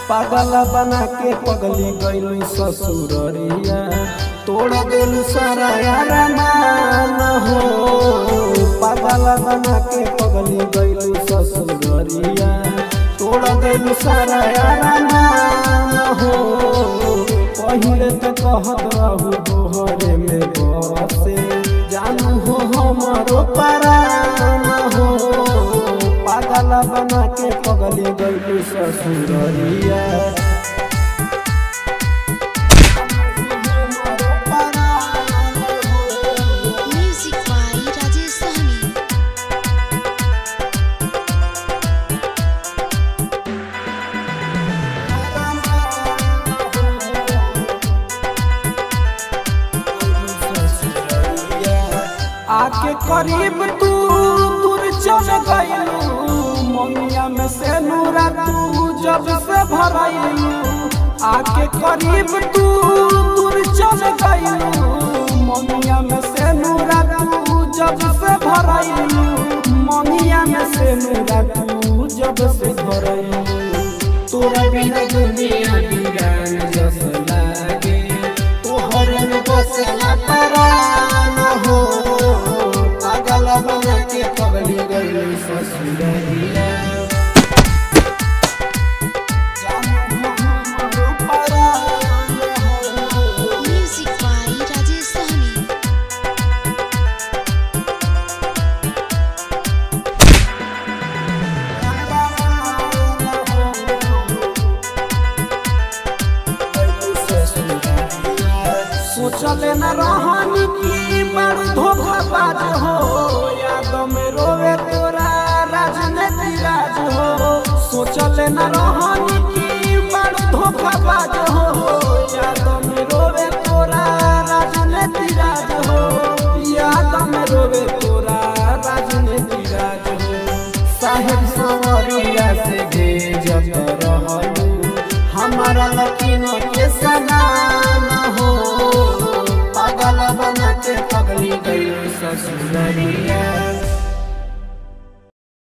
पागल बना के पगली गईलू ससुररिया तोड़ देलू सारा यारा मान हो पागल बना के पगली गईलू ससुररिया तोड़ देलू सारा यारा मान हो पहिले तो कहत रहू तोहरे में बसे जानू हो हमारो परान हो पागल बना के पगली गईलू ससुररिया Music by Rajesh Sahni. आके करीब तू दूर चल गईलू ममिया में से नूरा तू जब से भरैलू आके करीब तू दूर चल गईलू ममिया में से नूरा तू जब से भरैलू ममिया में से नूरा तू जब से भरैलू तोरा बिना दुनिया बिगान जस लागे तोहर में बसला परान हो पागल बना के पगली गई ससुररिया जानू हो हमारो परान हो Music by Rajesh Sahni. सोचले न रहनी की बड़ धोखाबाज हो याद में रोवे तोरा राजनीति राज हो सोचले न रहनी की बड़ धोखाबाज हो याद में रोवे तोरा राजनीति राज हो याद में रोवे तोरा राजनीति राज हो साहेब सवरिया से भेजत रहलू हमारा लकी